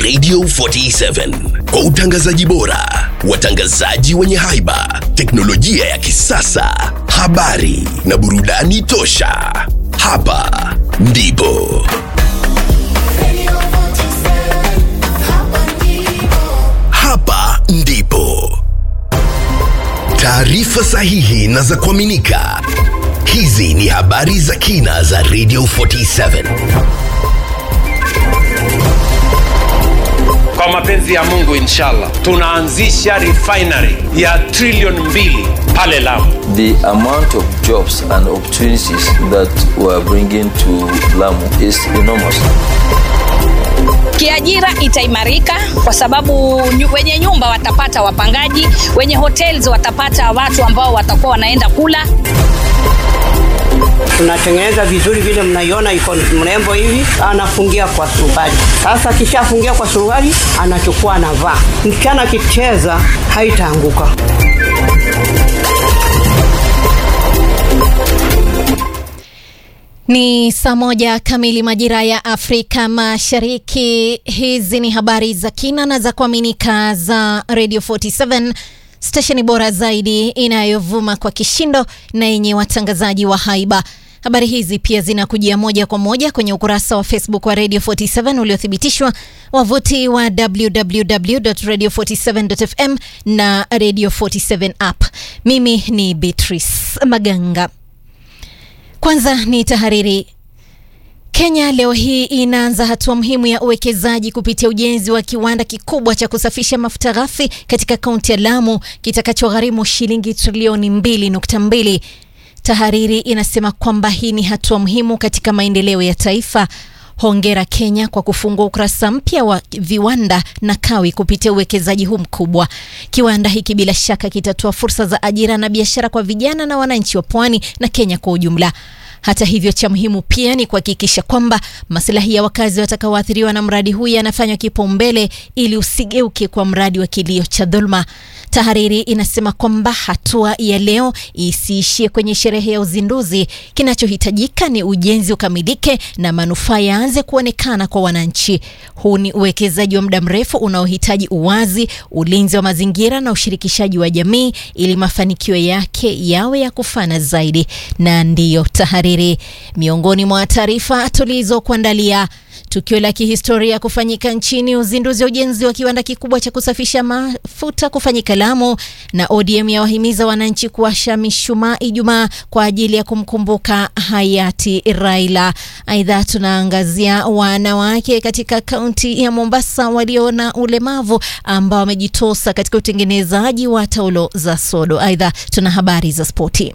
Radio 47 kwa utangazaji bora, watangazaji wenye haiba, teknolojia ya kisasa, habari na burudani tosha. Hapa ndipo hapa ndipo taarifa sahihi na za kuaminika. Hizi ni habari za kina za Radio 47. Kwa mapenzi ya Mungu inshallah, tunaanzisha refinery ya trilioni mbili pale Lamu. The amount of jobs and opportunities that we're bringing to Lamu is enormous. Kiajira itaimarika kwa sababu nyu- wenye nyumba watapata wapangaji, wenye hotels watapata watu ambao watakuwa wanaenda kula. tunatengeneza vizuri vile mnaiona iko mrembo hivi, anafungia kwa suruali. Sasa akishafungia kwa suruali, anachukua anavaa. Msichana akicheza haitaanguka. Ni saa moja kamili majira ya Afrika Mashariki. Hizi ni habari za kina na za kuaminika za Radio 47 stesheni bora zaidi inayovuma kwa kishindo na yenye watangazaji wa haiba. Habari hizi pia zinakujia moja kwa moja kwenye ukurasa wa Facebook wa Radio 47 uliothibitishwa, wavuti wa www.radio47.fm na Radio 47 app. Mimi ni Beatrice Maganga. Kwanza ni tahariri. Kenya leo hii inaanza hatua muhimu ya uwekezaji kupitia ujenzi wa kiwanda kikubwa cha kusafisha mafuta ghafi katika kaunti ya Lamu kitakachogharimu shilingi trilioni 2.2. Tahariri inasema kwamba hii ni hatua muhimu katika maendeleo ya taifa. Hongera Kenya kwa kufungua ukurasa mpya wa viwanda na kawi kupitia uwekezaji huu mkubwa. Kiwanda hiki bila shaka kitatoa fursa za ajira na biashara kwa vijana na wananchi wa pwani na Kenya kwa ujumla. Hata hivyo, cha muhimu pia ni kuhakikisha kwamba maslahi ya wakazi watakaoathiriwa na mradi huu yanafanywa kipaumbele ili usigeuke kwa mradi wa kilio cha dhuluma. Tahariri inasema kwamba hatua ya leo isiishie kwenye sherehe ya uzinduzi. Kinachohitajika ni ujenzi ukamilike na manufaa yaanze kuonekana kwa wananchi. Huu ni uwekezaji wa muda mrefu unaohitaji uwazi, ulinzi wa mazingira na ushirikishaji wa jamii ili mafanikio yake yawe ya kufana zaidi. Na ndiyo tahariri, miongoni mwa taarifa tulizokuandalia Tukio la kihistoria kufanyika nchini, uzinduzi wa ujenzi wa kiwanda kikubwa cha kusafisha mafuta kufanyika Lamu, na ODM ya wahimiza wananchi kuwasha mishumaa Ijumaa kwa ajili ya kumkumbuka hayati Raila. Aidha, tunaangazia wanawake katika kaunti ya Mombasa walio na ulemavu ambao wamejitosa katika utengenezaji wa taulo za sodo. Aidha, tuna habari za spoti.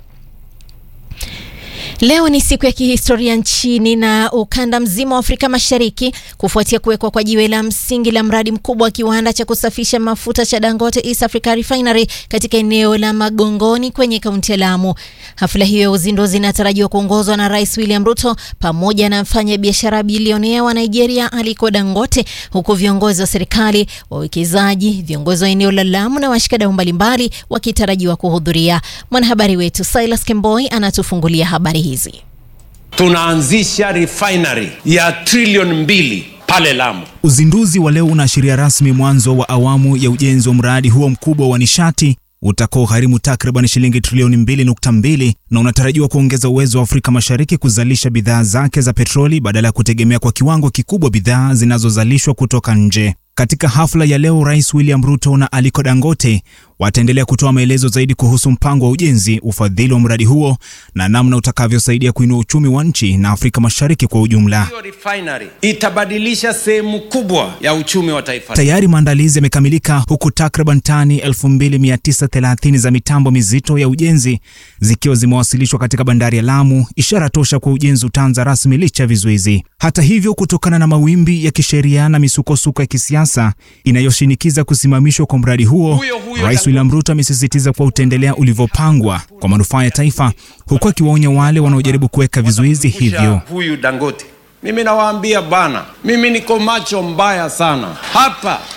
Leo ni siku ya kihistoria nchini na ukanda mzima wa Afrika Mashariki kufuatia kuwekwa kwa jiwe la msingi la mradi mkubwa wa kiwanda cha kusafisha mafuta cha Dangote East Africa Refinery katika eneo la Magongoni kwenye kaunti ya Lamu. Hafla hiyo ya uzinduzi inatarajiwa kuongozwa na Rais William Ruto pamoja na mfanya biashara bilionea wa Nigeria Aliko Dangote, huku viongozi wa serikali, wawekezaji, viongozi wa eneo la Lamu na washikadau mbalimbali wakitarajiwa kuhudhuria. Mwanahabari wetu Silas Kemboi anatufungulia habari hizi. Tunaanzisha refinery ya trilioni mbili pale Lamu. Uzinduzi wa leo unaashiria rasmi mwanzo wa awamu ya ujenzi wa mradi huo mkubwa wa nishati utakaogharimu takriban shilingi trilioni 2.2 na unatarajiwa kuongeza uwezo wa Afrika Mashariki kuzalisha bidhaa zake za petroli badala ya kutegemea kwa kiwango kikubwa bidhaa zinazozalishwa kutoka nje. Katika hafla ya leo, Rais William Ruto na Aliko Dangote wataendelea kutoa maelezo zaidi kuhusu mpango wa ujenzi, ufadhili wa mradi huo na namna utakavyosaidia kuinua uchumi wa nchi na Afrika Mashariki kwa ujumla. Hiyo refinery itabadilisha sehemu kubwa ya uchumi wa taifa. Tayari maandalizi yamekamilika huku takriban tani 2930 za mitambo mizito ya ujenzi zikiwa zimewasilishwa katika bandari ya Lamu, ishara tosha kwa ujenzi utaanza rasmi licha ya vizuizi. Hata hivyo, kutokana na mawimbi ya kisheria na misukosuko ya kisiasa inayoshinikiza kusimamishwa kwa mradi huo, Huyo huyo Rais William Ruto amesisitiza kuwa utaendelea ulivyopangwa kwa manufaa ya taifa, huku akiwaonya wale wanaojaribu kuweka vizuizi hivyo. Huyu Dangote, mimi nawaambia bana, mimi niko macho mbaya sana hapa.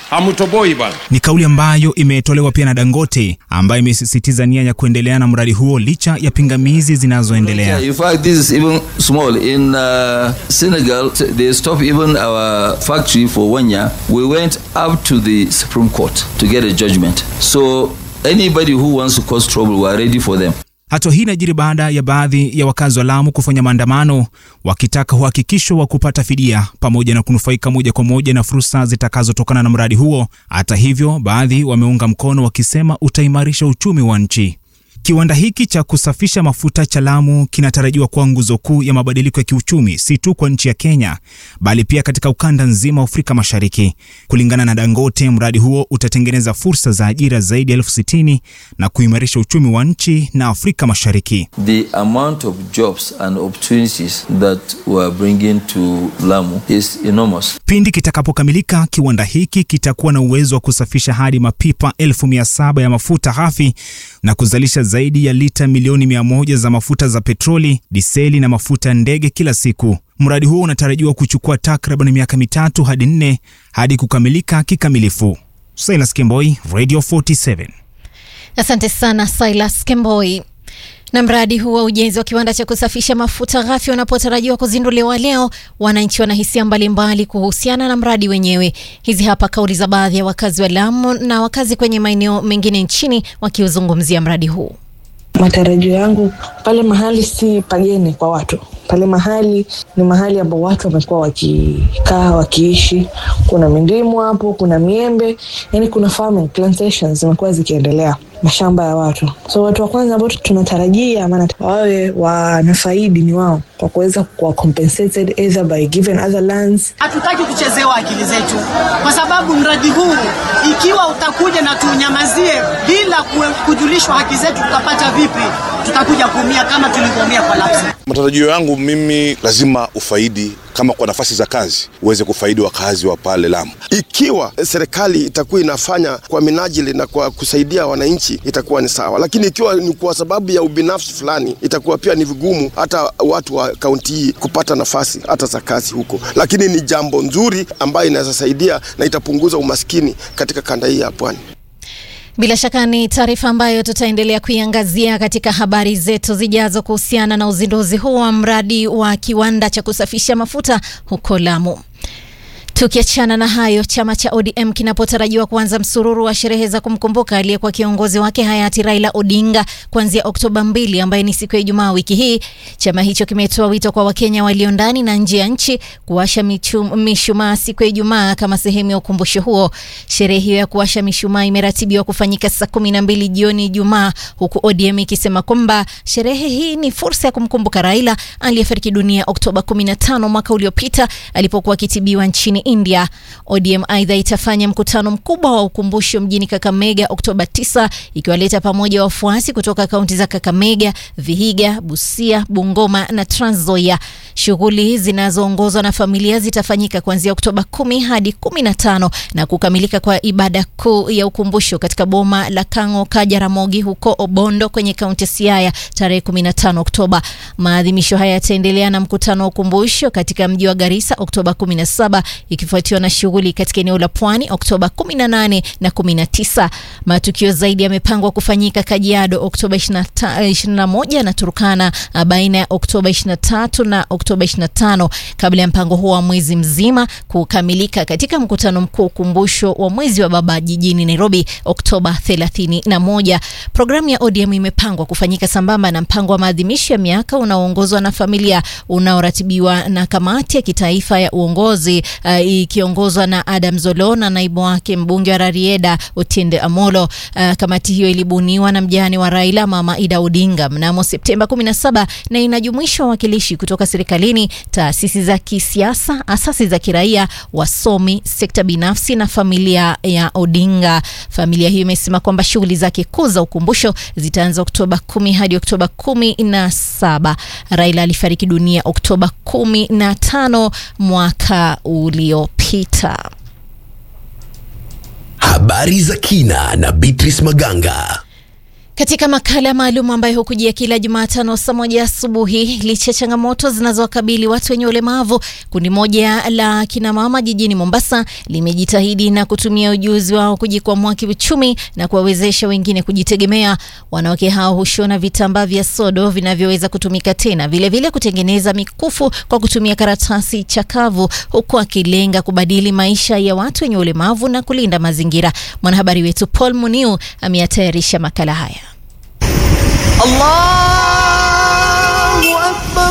hamtoboi bwana. Ni kauli ambayo imetolewa pia na Dangote ambayo imesisitiza nia ya kuendelea na mradi huo licha ya pingamizi zinazoendelea. In fact, this is even small. In uh, Senegal, they stopped even our factory for one year. We went up to the Supreme Court to get a judgment. So anybody who wants to cause trouble, we are ready for them. Hatua hii inajiri baada ya baadhi ya wakazi wa Lamu kufanya maandamano wakitaka uhakikisho wa kupata fidia pamoja na kunufaika moja kwa moja na fursa zitakazotokana na mradi huo. Hata hivyo, baadhi wameunga mkono wakisema utaimarisha uchumi wa nchi. Kiwanda hiki cha kusafisha mafuta cha Lamu kinatarajiwa kuwa nguzo kuu ya mabadiliko ya kiuchumi si tu kwa nchi ya Kenya bali pia katika ukanda nzima wa Afrika Mashariki. Kulingana na Dangote, mradi huo utatengeneza fursa za ajira zaidi ya elfu sitini na kuimarisha uchumi wa nchi na Afrika Mashariki. The amount of jobs and opportunities that we are bringing to Lamu is enormous. Pindi kitakapokamilika, kiwanda hiki kitakuwa na uwezo wa kusafisha hadi mapipa elfu mia saba ya mafuta ghafi na kuzalisha zaidi ya lita milioni mia moja za mafuta za petroli, diseli na mafuta ya ndege kila siku. Mradi huo unatarajiwa kuchukua takriban miaka mitatu hadi nne hadi kukamilika kikamilifu. Silas Kemboi, Radio 47. Asante sana Silas Kemboi. Na mradi huu wa ujenzi wa kiwanda cha kusafisha mafuta ghafi unapotarajiwa kuzinduliwa leo, wananchi wana hisia mbalimbali kuhusiana na mradi wenyewe. Hizi hapa kauli za baadhi ya wakazi wa Lamu na wakazi kwenye maeneo mengine nchini wakiuzungumzia mradi huu. Matarajio yangu pale mahali si pageni kwa watu, pale mahali ni mahali ambapo watu wamekuwa wakikaa wakiishi. Kuna mindimu hapo, kuna miembe, yani kuna farming plantations zimekuwa zikiendelea, mashamba ya watu. So watu wa kwanza ambao tunatarajia maana wawe wanafaidi ni wao, kwa kuweza kuwa compensated either by given other lands. Hatutaki kuchezewa akili zetu, kwa sababu mradi huu ikiwa utakuja na tuunyamazie bila kujulishwa haki zetu, tutapata vipi? Tutakuja kuumia kama tulivyoumia kwa lapsi. Matarajio yangu mimi, lazima ufaidi kama kwa nafasi za kazi uweze kufaidi wakazi wa pale Lamu. Ikiwa serikali itakuwa inafanya kwa minajili na kwa kusaidia wananchi itakuwa ni sawa, lakini ikiwa ni kwa sababu ya ubinafsi fulani itakuwa pia ni vigumu hata watu wa kaunti hii kupata nafasi hata za kazi huko, lakini ni jambo nzuri ambayo inaweza saidia na itapunguza umaskini katika kanda hii ya pwani. Bila shaka ni taarifa ambayo tutaendelea kuiangazia katika habari zetu zijazo kuhusiana na uzinduzi huu wa mradi wa kiwanda cha kusafisha mafuta huko Lamu. Tukiachana na hayo, chama cha ODM kinapotarajiwa kuanza msururu wa sherehe za kumkumbuka aliyekuwa kiongozi wake hayati Raila Odinga kuanzia Oktoba mbili, ambaye ni siku ya Ijumaa wiki hii. Chama hicho kimetoa wito kwa Wakenya walio ndani na nje ya nchi kuwasha mishumaa siku ya Ijumaa kama sehemu ya ukumbusho huo. Sherehe hiyo ya kuwasha mishumaa imeratibiwa kufanyika saa kumi na mbili jioni Ijumaa, huku ODM ikisema kwamba sherehe hii ni fursa ya kumkumbuka Raila aliyefariki dunia Oktoba 15 mwaka uliopita alipokuwa akitibiwa nchini India. ODM aidha itafanya mkutano mkubwa wa ukumbusho mjini Kakamega Oktoba 9 ikiwaleta pamoja wafuasi kutoka kaunti za Kakamega, Vihiga, Busia, Bungoma na Trans Nzoia. Shughuli zinazoongozwa na familia zitafanyika kuanzia Oktoba 10 hadi 15 na kukamilika kwa ibada kuu ya ukumbusho katika boma la Kango Kajaramogi huko Obondo kwenye kaunti ya Siaya tarehe 15 Oktoba. Maadhimisho haya yataendelea na mkutano wa ukumbusho katika mji wa Garissa Oktoba 17 ikifuatiwa na shughuli katika eneo la Pwani Oktoba 18 na 19. Matukio zaidi yamepangwa kufanyika Kajiado Oktoba 21 na Turkana baina ya Oktoba 23 na Oktoba 25 kabla ya mpango huo wa mwezi mzima kukamilika katika mkutano mkuu ukumbusho wa mwezi wa baba jijini Nairobi Oktoba 31. Programu ya ODM imepangwa kufanyika sambamba na mpango wa maadhimisho ya miaka unaoongozwa na familia unaoratibiwa na kamati ya kitaifa ya uongozi uh, ikiongozwa na Adam Zolo na naibu wake mbunge wa Rarieda Otiende Amolo. Uh, kamati hiyo ilibuniwa na mjane wa Raila Mama Ida Odinga mnamo Septemba 17 na inajumuisha wawakilishi kutoka serikalini, taasisi za kisiasa, asasi za kiraia, wasomi, sekta binafsi na familia ya Odinga. Familia hiyo imesema kwamba shughuli zake kuu za ukumbusho zitaanza Oktoba 10 hadi Oktoba 17. Raila alifariki dunia Oktoba 15 mwaka uliopita. Habari za kina na Beatrice Maganga. Katika makala maalum ambayo hukujia kila Jumatano saa moja asubuhi, licha ya changamoto zinazowakabili watu wenye ulemavu, kundi moja la kinamama jijini Mombasa limejitahidi na kutumia ujuzi wao kujikwamua kiuchumi na kuwawezesha wengine kujitegemea. Wanawake hao hushona vitambaa vya sodo vinavyoweza kutumika tena, vilevile vile kutengeneza mikufu kwa kutumia karatasi chakavu, huku akilenga kubadili maisha ya watu wenye ulemavu na kulinda mazingira. Mwanahabari wetu Paul Muniu ameyatayarisha makala haya. Allahu Akbar,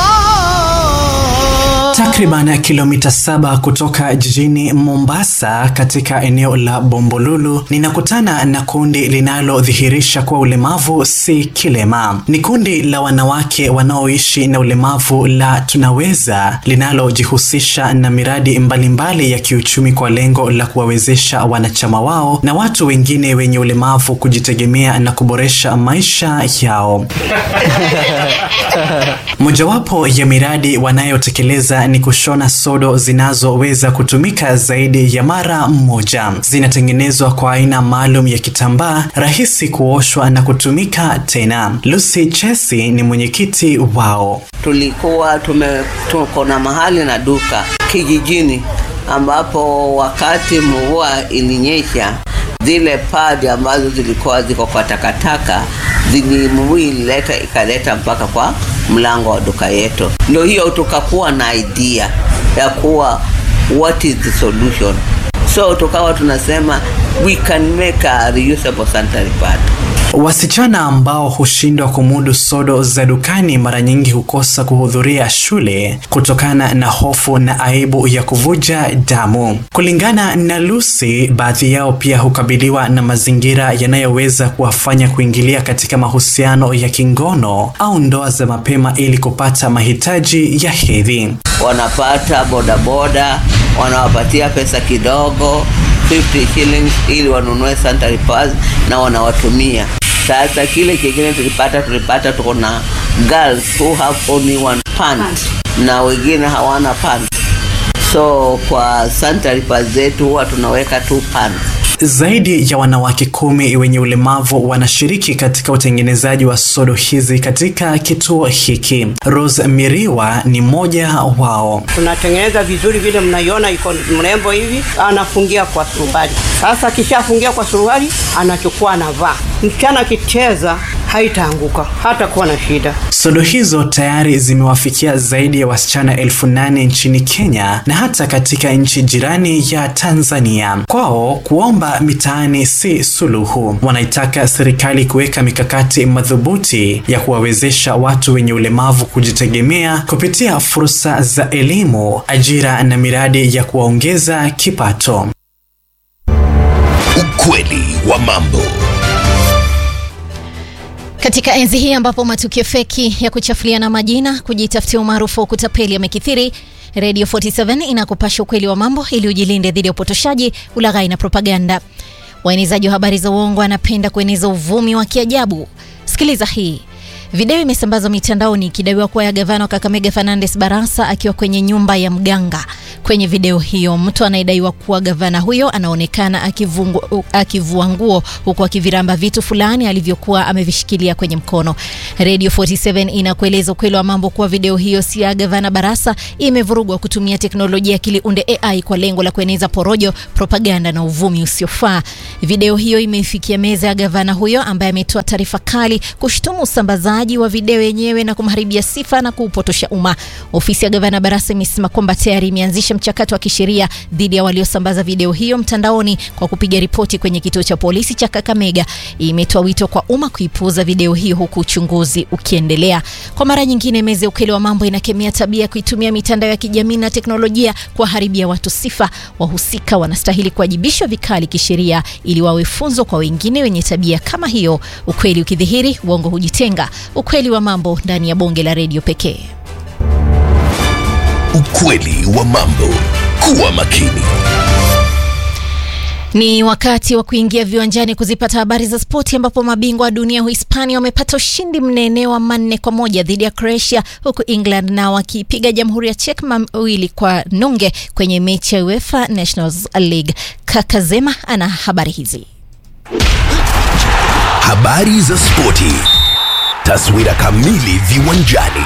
Allah. Takriban kilomita saba kutoka jijini Mombasa katika eneo la Bombolulu ninakutana na kundi linalodhihirisha kuwa ulemavu si kilema. Ni kundi la wanawake wanaoishi na ulemavu la Tunaweza linalojihusisha na miradi mbalimbali mbali ya kiuchumi kwa lengo la kuwawezesha wanachama wao na watu wengine wenye ulemavu kujitegemea na kuboresha maisha yao. Mojawapo ya miradi wanayotekeleza ni kushona sodo zinazoweza kutumika zaidi ya mara moja. Zinatengenezwa kwa aina maalum ya kitambaa rahisi kuoshwa na kutumika tena. Lucy Chesi ni mwenyekiti wao. Tulikuwa tume tuko na mahali na duka kijijini, ambapo wakati mvua ilinyesha zile padi ambazo zilikuwa ziko kwa takataka zili mvua ilileta ikaleta mpaka kwa mlango wa duka yetu. Ndio hiyo tukakuwa na idea ya kuwa what is the solution, so tukawa tunasema we can make a reusable sanitary pad. Wasichana ambao hushindwa kumudu sodo za dukani mara nyingi hukosa kuhudhuria shule kutokana na hofu na aibu ya kuvuja damu. Kulingana na Lucy, baadhi yao pia hukabiliwa na mazingira yanayoweza kuwafanya kuingilia katika mahusiano ya kingono au ndoa za mapema ili kupata mahitaji ya hedhi. Wanapata bodaboda, wanawapatia pesa kidogo 50 shillings ili wanunue sanitary pads na wanawatumia. Sasa kile kingine tulipata, tulipata tuko na girls who have only one pant na wengine hawana pant, so kwa sanitary pads zetu huwa tunaweka two pants. Zaidi ya wanawake kumi wenye ulemavu wanashiriki katika utengenezaji wa sodo hizi katika kituo hiki. Rose Miriwa ni mmoja wao. Tunatengeneza vizuri vile mnaiona, iko mrembo hivi, anafungia kwa suruali. Sasa akishafungia kwa suruali, anachukua anavaa. Msichana akicheza haitaanguka, hata kuwa na shida. Sodo hizo tayari zimewafikia zaidi ya wasichana elfu nane nchini Kenya na hata katika nchi jirani ya Tanzania. Kwao kuomba mitaani si suluhu. Wanaitaka serikali kuweka mikakati madhubuti ya kuwawezesha watu wenye ulemavu kujitegemea kupitia fursa za elimu, ajira na miradi ya kuwaongeza kipato. Ukweli wa mambo. Katika enzi hii ambapo matukio feki ya kuchafuliana majina, kujitafutia umaarufu wa kutapeli yamekithiri, Radio 47 inakupasha ukweli wa mambo ili ujilinde dhidi ya upotoshaji, ulaghai na propaganda. Waenezaji wa habari za uongo wanapenda kueneza uvumi wa kiajabu. Sikiliza hii. Video imesambazwa mitandaoni ikidaiwa kuwa ya gavana wa Kakamega Fernandes Barasa akiwa kwenye nyumba ya mganga. Kwenye video hiyo, mtu anayedaiwa kuwa gavana huyo anaonekana akivungu- akivua nguo huku akiviramba vitu fulani alivyokuwa amevishikilia kwenye mkono. Radio 47 inakueleza ukweli wa mambo kuwa video hiyo si ya gavana Barasa, imevurugwa kutumia teknolojia ya akili unde AI kwa lengo la kueneza porojo, propaganda na uvumi usiofaa. Video hiyo imeifikia meza ya gavana huyo ambaye ametoa taarifa kali kushtumu usambazaji wa video yenyewe na kumharibia sifa na kuupotosha umma. Ofisi ya gavana Barasa imesema kwamba tayari imeanzisha mchakato wa kisheria dhidi ya waliosambaza video hiyo mtandaoni kwa kupiga ripoti kwenye kituo cha polisi cha Kakamega. Imetoa wito kwa umma kuipuuza video hiyo huku uchunguzi ukiendelea. Kwa mara nyingine, meza ya ukweli wa mambo inakemea tabia ya kuitumia mitandao ya kijamii na teknolojia kuwaharibia watu sifa. Wahusika wanastahili kuwajibishwa vikali kisheria ili wawe funzo kwa wengine wenye tabia kama hiyo. Ukweli ukidhihiri, uongo hujitenga. Ukweli wa mambo ndani ya bonge la redio pekee. Ukweli wa mambo. Kuwa makini. Ni wakati wa kuingia viwanjani kuzipata habari za spoti, ambapo mabingwa wa dunia Uhispania wamepata ushindi mnene wa manne kwa moja dhidi ya Croatia, huku England nao wakipiga Jamhuri ya Czech mawili kwa nunge kwenye mechi ya UEFA Nations League. Kakazema ana habari hizi. Habari za spoti, taswira kamili viwanjani.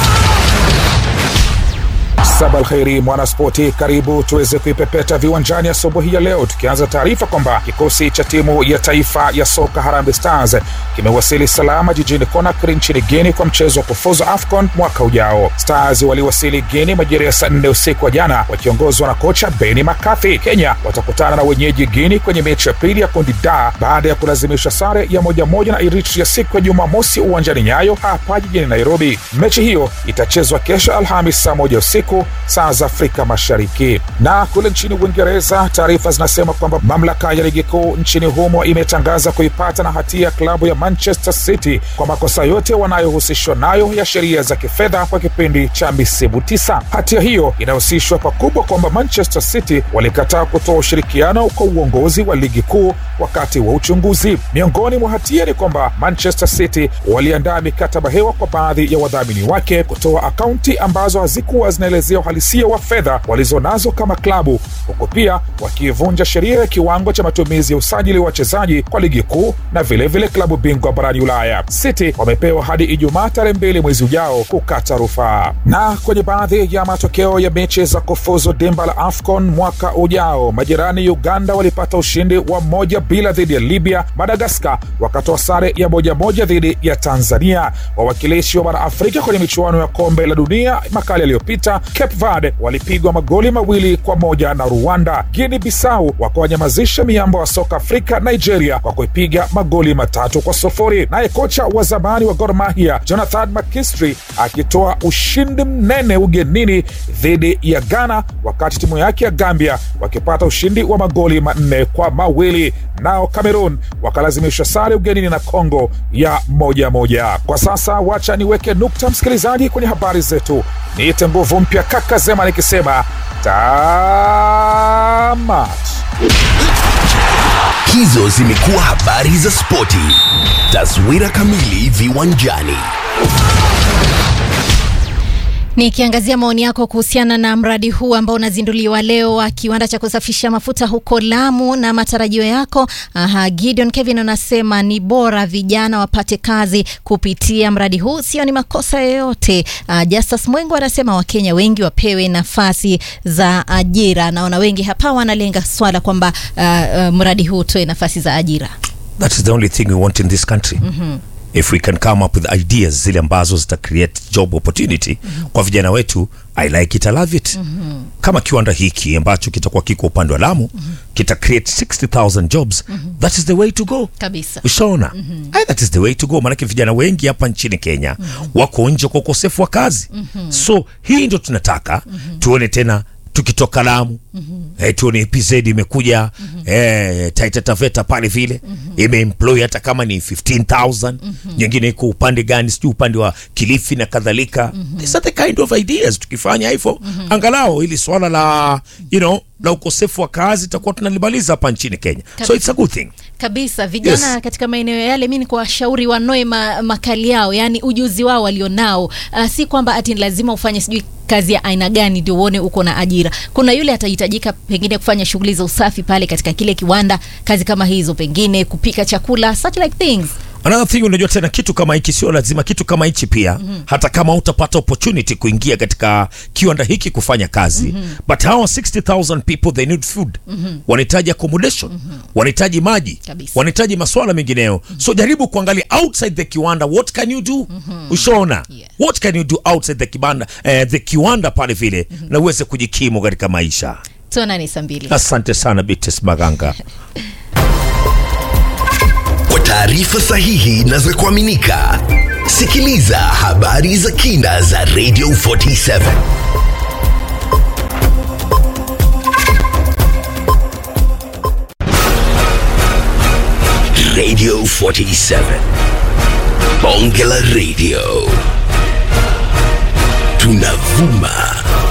Sabal kheri mwanaspoti, karibu tuweze kuipepeta viwanjani asubuhi ya leo, tukianza taarifa kwamba kikosi cha timu ya taifa ya soka Harambee Stars kimewasili salama jijini Conakry nchini Guinea kwa mchezo wa kufuzu AFCON mwaka ujao. Stars waliwasili Guinea majira ya saa nne usiku wa jana wakiongozwa na kocha Benny McCarthy. Kenya watakutana na wenyeji Guinea kwenye mechi ya pili ya kundi D baada ya kulazimisha sare ya moja moja na Eritrea siku ya Jumamosi uwanjani Nyayo hapa jijini Nairobi. Mechi hiyo itachezwa kesho Alhamis saa moja usiku saa za Afrika Mashariki. Na kule nchini Uingereza, taarifa zinasema kwamba mamlaka ya ligi kuu nchini humo imetangaza kuipata na hatia klabu ya Manchester City kwa makosa yote wanayohusishwa nayo ya sheria za kifedha kwa kipindi cha misimu tisa. Hatia hiyo inahusishwa pakubwa kwamba Manchester City walikataa kutoa ushirikiano kwa uongozi wa ligi kuu wakati wa uchunguzi. Miongoni mwa hatia ni kwamba Manchester City waliandaa mikataba hewa kwa baadhi ya wadhamini wake kutoa akaunti ambazo hazikuwa zinaelezea uhalisia wa fedha walizonazo kama klabu, huku pia wakivunja sheria ya kiwango cha matumizi ya usajili wa wachezaji kwa ligi kuu na vilevile vile klabu bingwa barani Ulaya. City wamepewa hadi Ijumaa tarehe mbili mwezi ujao kukata rufaa. Na kwenye baadhi ya matokeo ya mechi za kufuzu dimba la AFCON mwaka ujao, majirani Uganda walipata ushindi wa moja bila dhidi ya Libya. Madagaskar wakatoa sare ya moja moja dhidi ya Tanzania. Wawakilishi wa bara Afrika kwenye michuano ya kombe la dunia makala yaliyopita Cape Verde walipigwa magoli mawili kwa moja na Rwanda. Guinea Bissau wakawanyamazisha miamba wa soka Afrika Nigeria kwa kuipiga magoli matatu kwa sufuri. Naye kocha wa zamani wa Gor Mahia Jonathan McKinstry akitoa ushindi mnene ugenini dhidi ya Ghana, wakati timu yake ya Gambia wakipata ushindi wa magoli manne kwa mawili. Nao Cameroon wakalazimishwa sare ugenini na Congo ya moja moja. Kwa sasa wacha niweke nukta, msikilizaji, kwenye habari zetu. Niite nguvu mpya kaka Zema nikisema tamat. Hizo zimekuwa habari za spoti, taswira kamili viwanjani. Nikiangazia maoni yako kuhusiana na mradi huu ambao unazinduliwa leo wa kiwanda cha kusafisha mafuta huko Lamu na matarajio yako. Aha, Gideon Kevin anasema ni bora vijana wapate kazi kupitia mradi huu, sio ni makosa yoyote. Uh, Justus Mwengo anasema Wakenya wengi wapewe nafasi za ajira. Naona wengi hapa wanalenga swala kwamba uh, uh, mradi huu utoe nafasi za ajira. That is the only thing we want in this country. Mhm. if we can come up with ideas zile ambazo zita create job opportunity kwa vijana wetu i like it i love it kama kiwanda hiki ambacho kitakuwa kiko upande wa lamu kita create 60000 jobs that is the way to go Kabisa. ushaona Aye, that is the way to go maanake vijana wengi hapa nchini kenya wako nje kwa ukosefu wa kazi so hii ndo tunataka tuone tena tukitoka lamu eh, tuone pz imekuja eh, taita taveta pale vile imeemploy hata kama ni 15000 nyingine iko upande gani sijui upande wa kilifi na kadhalika these are the kind of ideas tukifanya hivyo angalau ili swala la you know la ukosefu wa kazi itakuwa tunalimaliza hapa nchini kenya so Kabisa. it's a good thing kabisa vijana Yes. katika maeneo yale mi ni kuwashauri wanoe ma, makali yao yani ujuzi wao walionao uh, si kwamba ati ni lazima ufanye sijui kazi ya aina gani ndio uone uko na ajira kuna yule atahitajika pengine kufanya shughuli za usafi pale katika kile kiwanda kazi kama hizo pengine kupika chakula such like things another thing unajua tena kitu kama hiki sio lazima kitu kama hichi pia mm-hmm. hata kama utapata opportunity kuingia katika kiwanda hiki kufanya kazi mm-hmm. but hawa 60000 people they need food Mhm. wanahitaji accommodation mm-hmm. wanahitaji maji Kabisa. wanahitaji maswala mengineyo mm-hmm. so jaribu kuangalia outside the kiwanda what can you do mm-hmm. ushaona yeah. what can you do outside the kibanda eh, the kiwanda pale vile mm-hmm. na uweze kujikimu katika maisha tuonani saa mbili asante sana bites maganga Kwa taarifa sahihi na za kuaminika, sikiliza habari za kina za Radio 47 Radio 47 Bonge la Radio tunavuma